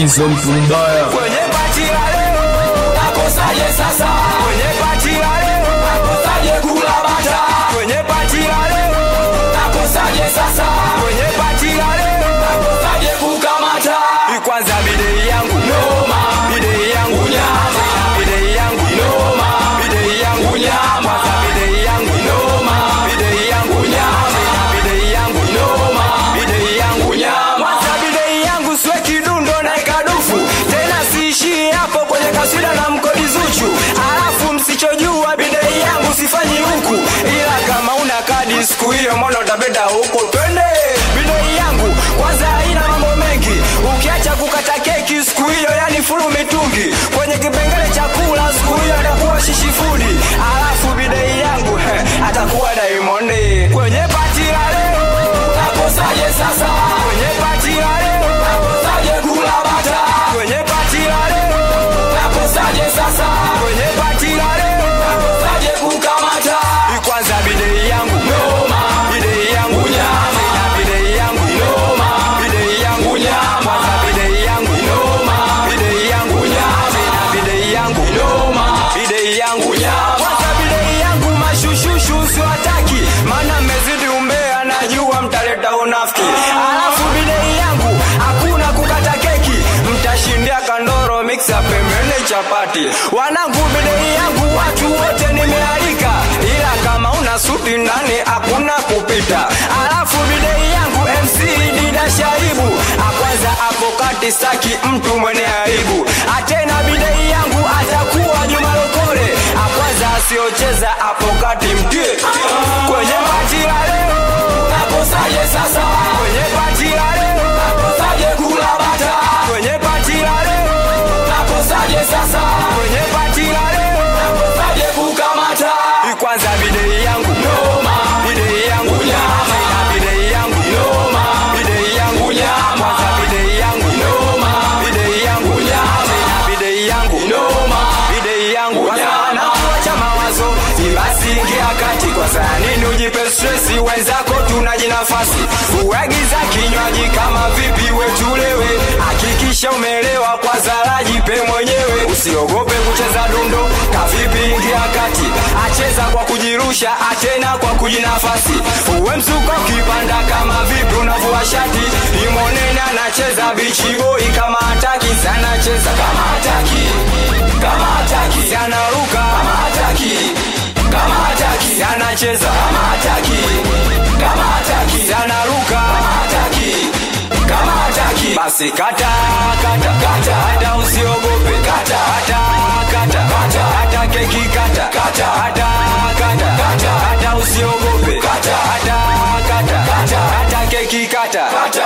Bizo mtu mbaya kwenye pati la leo nakosaje sasa kwenye pati la leo nakosaje kula bata kwenye pati la leo nakosaje sasa kwenye pati la leo nakosaje kukamata kwanza bidei yangu noma bidei yangu nyama bidei yangu noma bidei yangu nyama kwanza bidei yangu noma bidei yangu nyama bidei yangu noma bidei yangu nyama kwanza bidei yangu swe kidundo na ikadufu tena siishii hapo kwenye kaswida na mkodi zuchu alafu msichojua bidei yangu sifanyi huku ila kama una kadi siku hiyo mbona utabeda huko twende bidei yangu kwanza haina mambo mengi ukiacha kukata keki siku hiyo yani fulu mitungi kwenye kipengele cha kula siku hiyo atakuwa shishifudi alafu bidei yangu heh, atakuwa daimondi kwenye pati la leo nakosaje sasa kwenye pati la leo nakosaje kula bata kwenye pati la leo nakosaje sasa kwenye pati la leo nakosaje kukamata kwanza bidei yangu noma bidei yangu nyama na bidei yangu noma bidei yangu nyama kwanza bidei yangu noma bidei yangu nyama na bidei yangu noma bidei yangu nyama kwanza bidei yangu mashushushu siwataki maana mmezidi umbea najua mtaleta unafiki alafu bidei yangu hakuna kukata keki mtashindia kandoro miksa pembene chapati wanangu bidei yangu watu wote nimealika ila kama una suti ndani hakuna kupita alafu bidei yangu mc dida shaibu akwanza hapo kati staki mtu mwenye aibu atena bidei yangu atakuwa juma lokole akwanza asiocheza hapo kati mtie kwenye pati la leo nakosaje sasa kwenye pati la leo nakosaje kula bata kwenye pati la leo nakosaje sasa kwenye pati la leo nakosaje kukamata kwanza bidei yangu noma bidei yangu nyama na bidei yangu noma bidei yangu nyama kwanza bidei yangu noma bidei yangu nyama na bidei yangu noma bidei yangu nyama wacha mawazo basi ingia kati kwa saa nini ujipe stresi wenzako tunaji nafasi uagiza kinywaji kama vipi wetulewe hakikisha umeelewa kwa zara jipe mwenyewe usiogope kucheza dundo kavipi ingia kati acheza kwa kujirusha atena kwa kujinafasi uwe msuko kipanda kama vipi unavua shati imonene anacheza bichiboi kama hataki sana cheza kama hataki kama hataki anaruka kama hataki kama hataki anacheza kama hataki kama hataki anaruka kama hataki kama hataki basi kata kata kata hata usiogope kata hata kata kata hata keki kata kata hata kata kata hata usiogope kata hata kata kata hata keki kata kata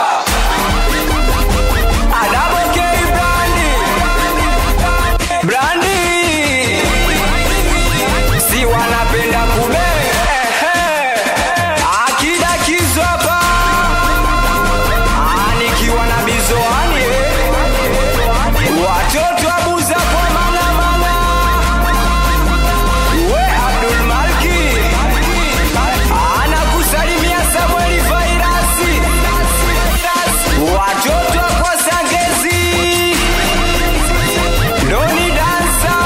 Adamo K Brandi Brandi si wanapenda kube akida kizwapa nikiwa na bizoani watoto abuza kwa mana mana we abdul malki anakusalimia samueli fairasi watoto kwa sangezi doni dansa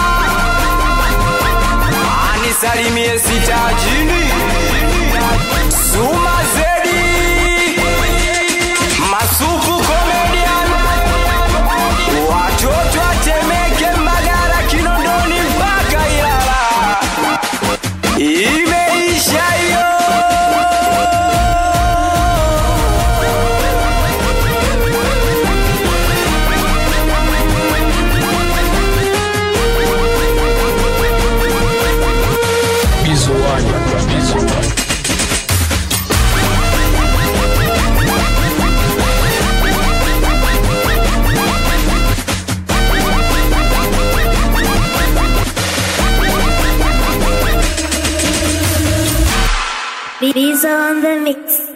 anisalimie sitajini suma zedi masupu comedian watoto atemeke magara kinondoni mpaka ilala imeisha hiyo Bizo wani Bizo wani These on the mix.